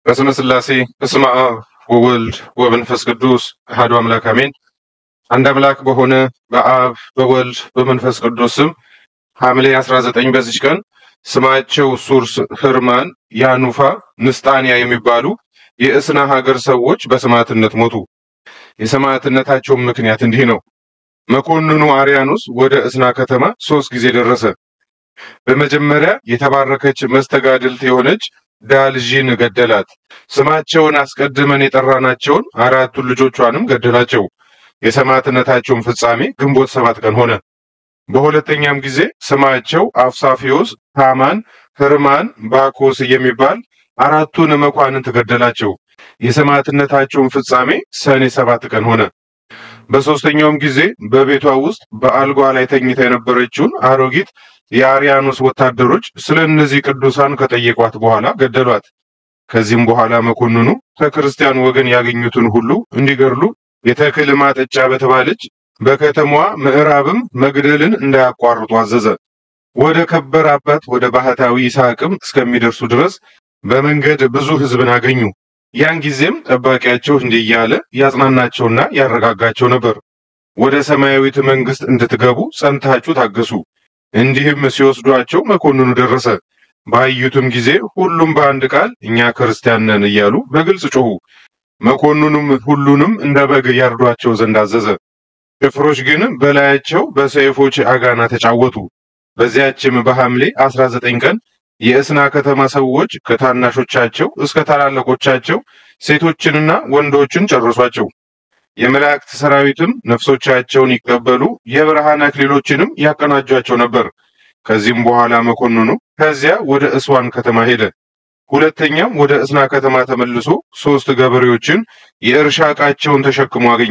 በስመ ሥላሴ በስመ አብ ወወልድ ወመንፈስ ቅዱስ አሐዱ አምላክ አሜን። አንድ አምላክ በሆነ በአብ በወልድ በመንፈስ ቅዱስ ስም ሐምሌ 19 በዚች ቀን ስማቸው ሱርስ፣ ህርማን፣ ያኑፋ፣ ንስጣንያ የሚባሉ የእስና ሀገር ሰዎች በሰማዕትነት ሞቱ። የሰማዕትነታቸውም ምክንያት እንዲህ ነው። መኮንኑ አርያኖስ ወደ እስና ከተማ ሶስት ጊዜ ደረሰ። በመጀመሪያ የተባረከች መስተጋድልት የሆነች ዳልዥን ገደላት። ስማቸውን አስቀድመን የጠራናቸውን አራቱን ልጆቿንም ገደላቸው። የሰማዕትነታቸውን ፍጻሜ ግንቦት ሰባት ቀን ሆነ። በሁለተኛም ጊዜ ስማቸው አፍሳፊዮስ፣ ታማን፣ ህርማን፣ ባኮስ የሚባል አራቱን መኳንንት ገደላቸው። የሰማዕትነታቸውን ፍጻሜ ሰኔ ሰባት ቀን ሆነ። በሶስተኛውም ጊዜ በቤቷ ውስጥ በአልጓ ላይ ተኝታ የነበረችውን አሮጊት የአርያኖስ ወታደሮች ስለ እነዚህ ቅዱሳን ከጠየቋት በኋላ ገደሏት። ከዚህም በኋላ መኮንኑ ከክርስቲያን ወገን ያገኙትን ሁሉ እንዲገድሉ የተክል ማጠጫ በተባለች በከተማዋ ምዕራብም መግደልን እንዳያቋርጡ አዘዘ። ወደ ከበረ አባት ወደ ባህታዊ ይስሐቅም እስከሚደርሱ ድረስ በመንገድ ብዙ ሕዝብን አገኙ። ያን ጊዜም ጠባቂያቸው እንዲህ እያለ ያጽናናቸውና ያረጋጋቸው ነበር። ወደ ሰማያዊት መንግስት እንድትገቡ ጸንታችሁ ታገሱ። እንዲህም ሲወስዷቸው መኮንኑ ደረሰ። ባዩትም ጊዜ ሁሉም በአንድ ቃል እኛ ክርስቲያን ነን እያሉ በግልጽ ጮኹ። መኮንኑም ሁሉንም እንደ በግ ያርዷቸው ዘንድ አዘዘ። ጭፍሮች ግን በላያቸው በሰይፎች አጋና ተጫወቱ። በዚያችም በሐምሌ 19 ቀን የእስና ከተማ ሰዎች ከታናሾቻቸው እስከ ታላላቆቻቸው ሴቶችንና ወንዶችን ጨረሷቸው። የመላእክት ሰራዊትም ነፍሶቻቸውን ይቀበሉ የብርሃን አክሊሎችንም ያቀናጇቸው ነበር። ከዚህም በኋላ መኮንኑ ከዚያ ወደ እስዋን ከተማ ሄደ። ሁለተኛም ወደ እስና ከተማ ተመልሶ ሶስት ገበሬዎችን የእርሻ ዕቃቸውን ተሸክሞ አገኘ።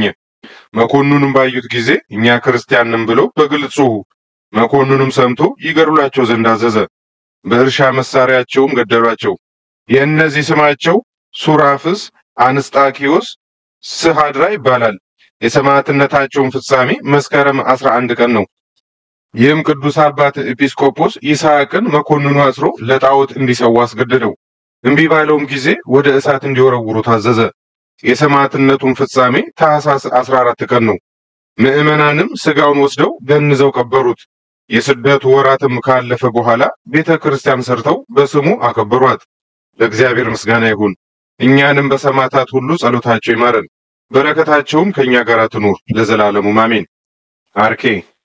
መኮንኑንም ባዩት ጊዜ እኛ ክርስቲያን ነን ብለው በግልጽ ጮኹ። መኮንኑም ሰምቶ ይገድሏቸው ዘንድ አዘዘ። በእርሻ መሳሪያቸውም ገደሏቸው። የእነዚህ ስማቸው ሱራፍስ፣ አንስጣኪዮስ፣ ስሃድራ ይባላል። የሰማዕትነታቸውን ፍጻሜ መስከረም 11 ቀን ነው። ይህም ቅዱስ አባት ኤጲስቆጶስ ይስሐቅን መኮንኑ አስሮ ለጣዖት እንዲሰዋ አስገደደው። እምቢ ባለውም ጊዜ ወደ እሳት እንዲወረውሩ ታዘዘ። የሰማዕትነቱን ፍጻሜ ታኅሳስ 14 ቀን ነው። ምዕመናንም ስጋውን ወስደው ገንዘው ቀበሩት። የስደቱ ወራትም ካለፈ በኋላ ቤተ ክርስቲያን ሰርተው በስሙ አከበሯት። ለእግዚአብሔር ምስጋና ይሁን። እኛንም በሰማዕታት ሁሉ ጸሎታቸው ይማረን፣ በረከታቸውም ከእኛ ጋር ትኑር ለዘላለሙ አሜን። አርኬ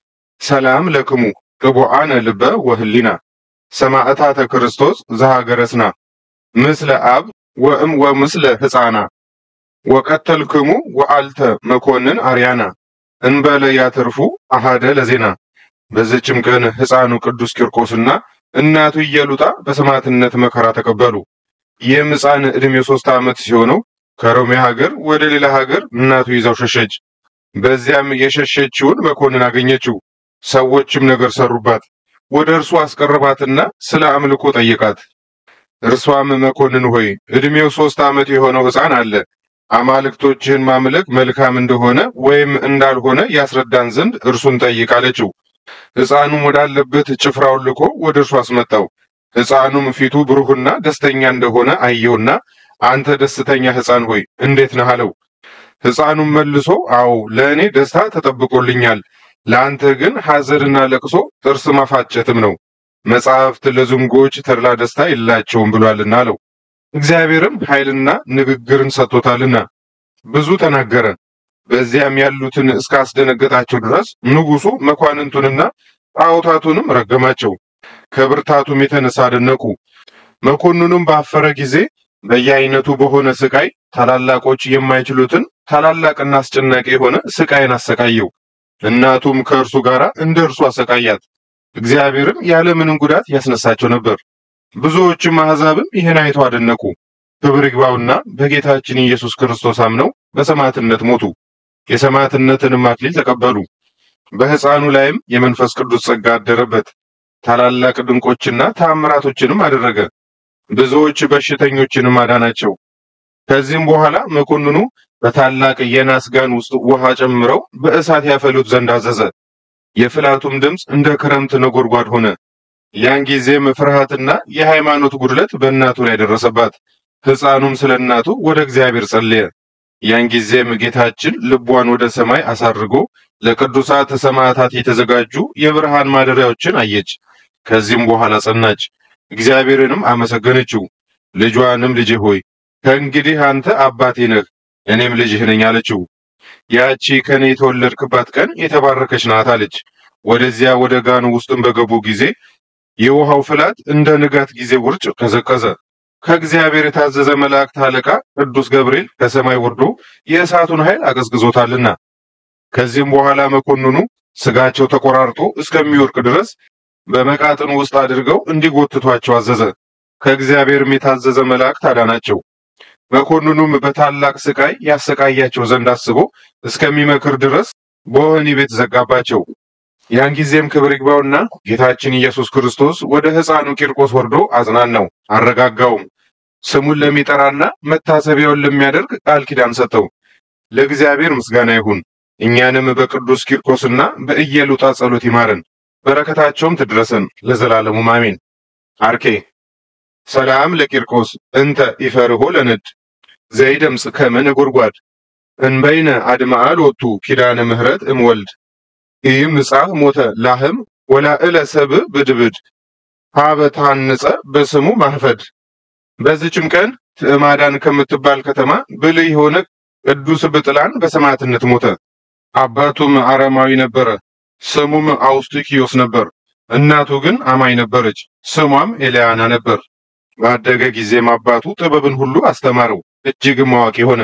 ሰላም ለክሙ ቅቡአነ ልበ ወህሊና ሰማዕታተ ክርስቶስ ዘሀገረስና ምስለ አብ ወእም ወምስለ ሕፃና ወቀተልክሙ ወአልተ መኮንን አርያና እንበለ ያትርፉ አሃደ ለዜና። በዚችም ቀን ሕፃኑ ቅዱስ ቂርቆስና እናቱ ኢየሉጣ በሰማዕትነት መከራ ተቀበሉ። ይህም ሕፃን ዕድሜው ሶስት ዓመት ሲሆነው ከሮሜ ሀገር ወደ ሌላ ሀገር እናቱ ይዛው ሸሸች። በዚያም የሸሸችውን መኮንን አገኘችው። ሰዎችም ነገር ሰሩባት። ወደ እርሱ አስቀረባትና ስለ አምልኮ ጠየቃት። እርሷም መኮንን ሆይ ዕድሜው ሶስት ዓመት የሆነው ሕፃን አለ አማልክቶችህን ማምለክ መልካም እንደሆነ ወይም እንዳልሆነ ያስረዳን ዘንድ እርሱን ጠይቅ አለችው። ሕፃኑም ወዳለበት ጭፍራውን ልኮ ወደ እርሱ አስመጣው። ሕፃኑም ፊቱ ብሩህና ደስተኛ እንደሆነ አየውና አንተ ደስተኛ ሕፃን ሆይ እንዴት ነህ አለው። ሕፃኑም መልሶ አዎ ለእኔ ደስታ ተጠብቆልኛል፣ ለአንተ ግን ሐዘንና ለቅሶ ጥርስ ማፋጨትም ነው። መጻሕፍት ለዝንጎች ተድላ ደስታ የላቸውም ብሏልና አለው። እግዚአብሔርም ኃይልና ንግግርን ሰጥቶታልና ብዙ ተናገረ። በዚያም ያሉትን እስካስደነገጣቸው ድረስ ንጉሡ መኳንንቱንና ጣዖታቱንም ረገማቸው። ከብርታቱም የተነሳ አደነቁ። መኮንኑም ባፈረ ጊዜ በየአይነቱ በሆነ ስቃይ ታላላቆች የማይችሉትን ታላላቅና አስጨናቂ የሆነ ስቃይን አሰቃየው። እናቱም ከእርሱ ጋር እንደ እርሱ አሰቃያት። እግዚአብሔርም ያለምንም ጉዳት ያስነሳቸው ነበር። ብዙዎችም አሕዛብም ይህን አይተው አደነቁ። ክብር ይግባውና በጌታችን ኢየሱስ ክርስቶስ አምነው በሰማዕትነት ሞቱ። የሰማዕትነትንም አክሊል ተቀበሉ። በሕፃኑ ላይም የመንፈስ ቅዱስ ጸጋ አደረበት። ታላላቅ ድንቆችና ተአምራቶችንም አደረገ። ብዙዎች በሽተኞችንም አዳናቸው። ከዚህም በኋላ መኮንኑ በታላቅ የናስ ጋን ውስጥ ውሃ ጨምረው በእሳት ያፈሉት ዘንድ አዘዘ። የፍላቱም ድምፅ እንደ ክረምት ነጎድጓድ ሆነ። ያን ጊዜም ፍርሃትና የሃይማኖት ጉድለት በእናቱ ላይ ደረሰባት። ሕፃኑም ስለ እናቱ ወደ እግዚአብሔር ጸለየ። ያን ጊዜም ጌታችን ልቧን ወደ ሰማይ አሳርጎ ለቅዱሳት ሰማዕታት የተዘጋጁ የብርሃን ማደሪያዎችን አየች። ከዚህም በኋላ ጸናች፣ እግዚአብሔርንም አመሰገነችው። ልጇንም ልጄ ሆይ ከእንግዲህ አንተ አባቴ ነህ፣ እኔም ልጅህ ነኝ አለችው። ያቺ ከኔ የተወለድክባት ቀን የተባረከች ናት አለች። ወደዚያ ወደ ጋኑ ውስጥም በገቡ ጊዜ የውሃው ፍላት እንደ ንጋት ጊዜ ውርጭ ቀዘቀዘ። ከእግዚአብሔር የታዘዘ መላእክት አለቃ ቅዱስ ገብርኤል ከሰማይ ወርዶ የእሳቱን ኃይል አቀዝቅዞታልና። ከዚህም በኋላ መኮንኑ ስጋቸው ተቆራርጦ እስከሚወርቅ ድረስ በመቃጥን ውስጥ አድርገው እንዲጎትቷቸው አዘዘ። ከእግዚአብሔርም የታዘዘ መላእክት አዳናቸው። መኮንኑም በታላቅ ስቃይ ያሰቃያቸው ዘንድ አስቦ እስከሚመክር ድረስ በወህኒ ቤት ዘጋባቸው። ያን ጊዜም ክብር ይግባውና ጌታችን ኢየሱስ ክርስቶስ ወደ ሕፃኑ ቂርቆስ ወርዶ አጽናናው፣ አረጋጋውም። ስሙን ለሚጠራና መታሰቢያውን ለሚያደርግ ቃል ኪዳን ሰጠው። ለእግዚአብሔር ምስጋና ይሁን። እኛንም በቅዱስ ቂርቆስና በኢየሉጣ ጸሎት ይማረን፣ በረከታቸውም ትድረሰን ለዘላለሙ አሜን። አርኬ ሰላም ለቂርቆስ እንተ ኢፈርሆ ለነድ ዘይደምጽ ከመ ነጎድጓድ እንበይነ አድማአል ወቱ ኪዳነ ምህረት እምወልድ ይህም ምጻህ ሞተ ላህም ወላእለ ሰብእ ብድብድ ሀበ ታንጸ በስሙ ማህፈድ። በዚችም ቀን ትዕማዳን ከምትባል ከተማ ብልህ የሆነ ቅዱስ ብጥላን በሰማዕትነት ሞተ። አባቱም አረማዊ ነበረ፣ ስሙም አውስጢኪዮስ ነበር። እናቱ ግን አማኝ ነበረች፣ ስሟም ኤልያና ነበር። ባደገ ጊዜም አባቱ ጥበብን ሁሉ አስተማረው፣ እጅግም አዋቂ ሆነ።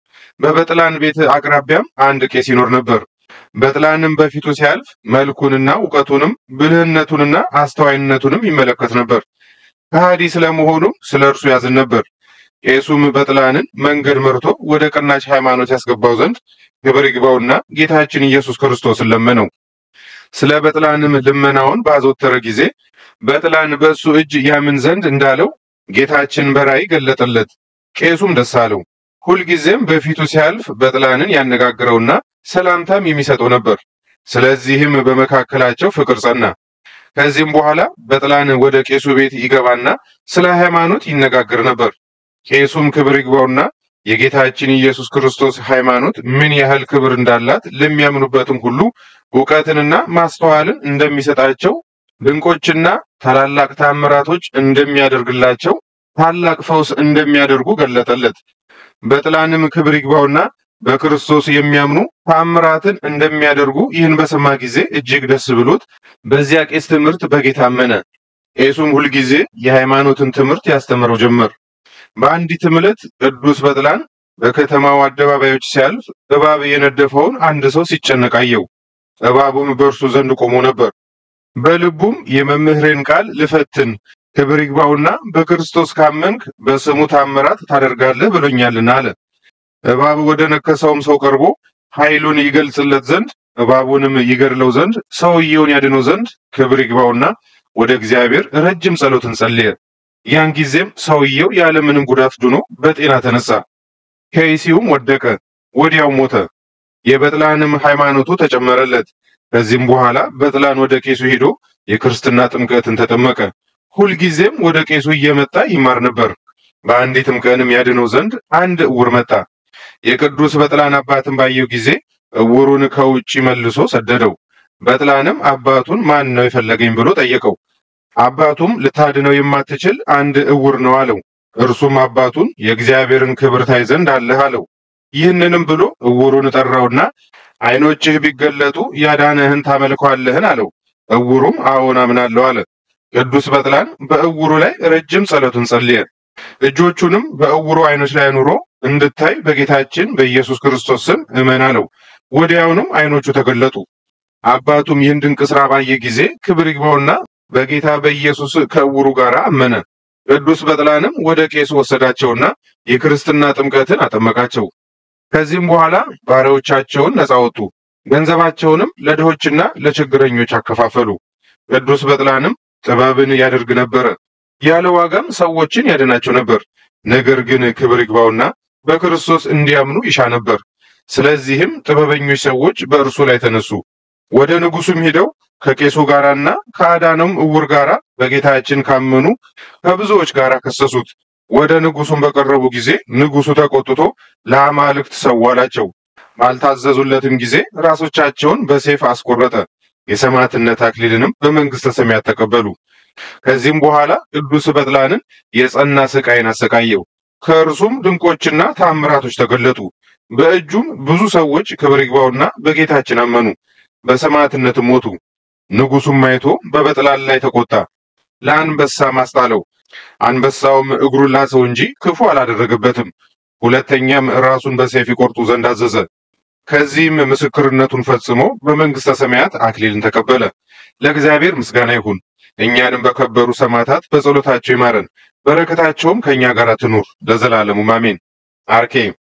በበጥላን ቤት አቅራቢያም አንድ ቄስ ይኖር ነበር። በጥላንም በፊቱ ሲያልፍ መልኩንና እውቀቱንም ብልህነቱንና አስተዋይነቱንም ይመለከት ነበር። ከሃዲ ስለመሆኑም ስለ እርሱ ያዝን ነበር። ቄሱም በጥላንን መንገድ መርቶ ወደ ቀናች ሃይማኖት ያስገባው ዘንድ ክብር ይግባውና ጌታችን ኢየሱስ ክርስቶስን ለመነው። ስለ በጥላንም ልመናውን ባዘወተረ ጊዜ በጥላን በእሱ እጅ ያምን ዘንድ እንዳለው ጌታችን በራእይ ገለጠለት። ቄሱም ደስ አለው። ሁልጊዜም በፊቱ ሲያልፍ በጥላንን ያነጋግረውና ሰላምታም የሚሰጠው ነበር። ስለዚህም በመካከላቸው ፍቅር ጸና። ከዚህም በኋላ በጥላን ወደ ቄሱ ቤት ይገባና ስለ ሃይማኖት ይነጋገር ነበር። ቄሱም ክብር ይግባውና የጌታችን ኢየሱስ ክርስቶስ ሃይማኖት ምን ያህል ክብር እንዳላት ለሚያምኑበትም ሁሉ እውቀትንና ማስተዋልን እንደሚሰጣቸው ድንቆችና ታላላቅ ታምራቶች እንደሚያደርግላቸው ታላቅ ፈውስ እንደሚያደርጉ ገለጠለት። በጥላንም ክብር ይግባውና በክርስቶስ የሚያምኑ ታምራትን እንደሚያደርጉ ይህን በሰማ ጊዜ እጅግ ደስ ብሎት በዚያ ቄስ ትምህርት በጌታ አመነ። ቄሱም ሁልጊዜ የሃይማኖትን ትምህርት ያስተምረው ጀመር። በአንዲትም ዕለት ቅዱስ በጥላን በከተማው አደባባዮች ሲያልፍ እባብ የነደፈውን አንድ ሰው ሲጨነቅ አየው። እባቡም በእርሱ ዘንድ ቆሞ ነበር። በልቡም የመምህሬን ቃል ልፈትን ክብር ይግባውና በክርስቶስ ካመንክ በስሙ ታምራት ታደርጋለህ ብሎኛልና አለ። እባብ ወደ ነከሰውም ሰው ቀርቦ ኃይሉን ይገልጽለት ዘንድ እባቡንም ይገድለው ዘንድ ሰውየውን ያድነው ዘንድ ክብር ይግባውና ወደ እግዚአብሔር ረጅም ጸሎትን ጸለየ። ያን ጊዜም ሰውየው ያለምንም ጉዳት ድኖ በጤና ተነሳ። ከይሲውም ወደቀ፣ ወዲያው ሞተ። የበጥላንም ሃይማኖቱ ተጨመረለት። ከዚህም በኋላ በጥላን ወደ ቄሱ ሄዶ የክርስትና ጥምቀትን ተጠመቀ። ሁልጊዜም ወደ ቄሱ እየመጣ ይማር ነበር። በአንዲትም ቀንም ያድነው ዘንድ አንድ እውር መጣ። የቅዱስ በጥላን አባትን ባየው ጊዜ እውሩን ከውጭ መልሶ ሰደደው። በጥላንም አባቱን ማን ነው የፈለገኝ ብሎ ጠየቀው። አባቱም ልታድነው የማትችል አንድ እውር ነው አለው። እርሱም አባቱን የእግዚአብሔርን ክብር ታይ ዘንድ አለህ አለው። ይህንንም ብሎ እውሩን ጠራውና ዓይኖችህ ቢገለጡ ያዳነህን ታመልከዋለህን አለው። እውሩም አዎን አምናለሁ አለ። ቅዱስ በጥላን በእውሩ ላይ ረጅም ጸሎትን ጸልየ። እጆቹንም በእውሩ ዓይኖች ላይ አኑሮ እንድታይ በጌታችን በኢየሱስ ክርስቶስ ስም እመን አለው። ወዲያውኑም ዓይኖቹ ተገለጡ። አባቱም ይህን ድንቅ ሥራ ባየ ጊዜ ክብር ይግባውና በጌታ በኢየሱስ ከእውሩ ጋር አመነ። ቅዱስ በጥላንም ወደ ቄሱ ወሰዳቸውና የክርስትና ጥምቀትን አጠመቃቸው። ከዚህም በኋላ ባሪያዎቻቸውን ነፃ ወጡ፣ ገንዘባቸውንም ለድሆችና ለችግረኞች አከፋፈሉ። ቅዱስ በጥላንም ጥበብን ያደርግ ነበረ፣ ያለ ዋጋም ሰዎችን ያድናቸው ነበር። ነገር ግን ክብር ይግባውና በክርስቶስ እንዲያምኑ ይሻ ነበር። ስለዚህም ጥበበኞች ሰዎች በእርሱ ላይ ተነሱ። ወደ ንጉሱም ሄደው ከቄሱ ጋራና ከአዳነውም እውር ጋራ በጌታችን ካመኑ ከብዙዎች ጋር ከሰሱት። ወደ ንጉሱም በቀረቡ ጊዜ ንጉሱ ተቆጥቶ ለአማልክት ሰው አላቸው። ባልታዘዙለትም ጊዜ ራሶቻቸውን በሰይፍ አስቆረጠ። የሰማዕትነት አክሊልንም በመንግስተ ሰማያት ተቀበሉ። ከዚህም በኋላ ቅዱስ በጥላንን የጸና ስቃይን አሰቃየው። ከእርሱም ድንቆችና ታምራቶች ተገለጡ። በእጁም ብዙ ሰዎች ክብር ይግባውና በጌታችን አመኑ፣ በሰማዕትነትም ሞቱ። ንጉሱም አይቶ በበጥላን ላይ ተቆጣ፣ ለአንበሳ ማስጣለው። አንበሳውም እግሩን ላሰው እንጂ ክፉ አላደረገበትም። ሁለተኛም ራሱን በሰይፍ ይቆርጡ ዘንድ አዘዘ። ከዚህም ምስክርነቱን ፈጽሞ በመንግስተ ሰማያት አክሊልን ተቀበለ። ለእግዚአብሔር ምስጋና ይሁን። እኛንም በከበሩ ሰማዕታት በጸሎታቸው ይማረን፣ በረከታቸውም ከእኛ ጋር ትኑር ለዘላለሙ አሜን። አርኬ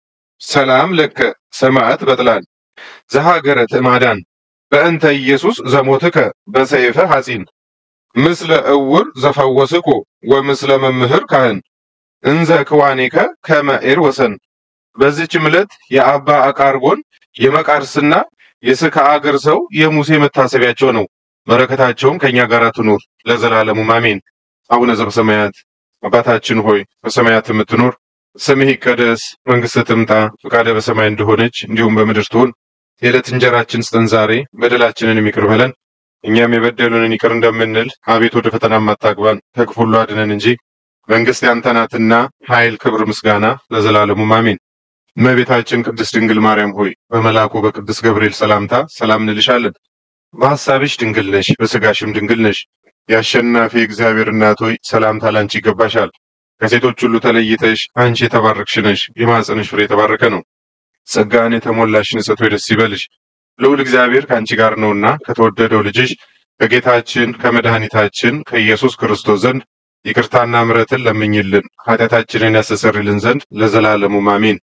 ሰላም ለከ ሰማዕት በጥላን ዘሀገረ ትዕማዳን በእንተ ኢየሱስ ዘሞትከ በሰይፈ ሐጺን ምስለ እውር ዘፈወስኮ ወምስለ መምህር ካህን እንዘ ክዋኔከ ከመ ኤር ወሰን። በዚችም ዕለት የአባ አቃርቦን የመቃርስና የስካ አገር ሰው የሙሴ መታሰቢያቸው ነው። በረከታቸውም ከእኛ ጋር ትኑር ለዘላለሙ አሜን። አቡነ ዘበሰማያት አባታችን ሆይ በሰማያት የምትኖር ስምህ ይቀደስ፣ መንግስትህ ትምጣ፣ ፈቃደ በሰማይ እንደሆነች እንዲሁም በምድር ትሁን። የዕለት እንጀራችን ስጠን ዛሬ፣ በደላችንን ይቅር በለን እኛም የበደሉንን ይቅር እንደምንል፣ አቤት ወደ ፈተና አታግባን፣ ከክፉ ሁሉ አድነን እንጂ መንግስት ያንተ ናትና ኃይል፣ ክብር፣ ምስጋና ለዘላለሙ አሜን። እመቤታችን ቅድስት ድንግል ማርያም ሆይ በመልአኩ በቅዱስ ገብርኤል ሰላምታ ሰላም እንልሻለን። በሐሳብሽ ድንግል ነሽ፣ በስጋሽም ድንግል ነሽ። የአሸናፊ እግዚአብሔር እናት ሆይ ሰላምታ ላንቺ ይገባሻል። ከሴቶች ሁሉ ተለይተሽ አንቺ የተባረክሽ ነሽ፣ የማኅፀንሽ ፍሬ የተባረከ ነው። ጸጋን የተሞላሽ ንጽሕት ሆይ ደስ ይበልሽ፣ ልዑል እግዚአብሔር ከአንቺ ጋር ነውና ከተወደደው ልጅሽ ከጌታችን ከመድኃኒታችን ከኢየሱስ ክርስቶስ ዘንድ ይቅርታና ምሕረትን ለምኝልን ኃጢአታችንን ያስተሰርይልን ዘንድ ለዘላለሙ አሜን።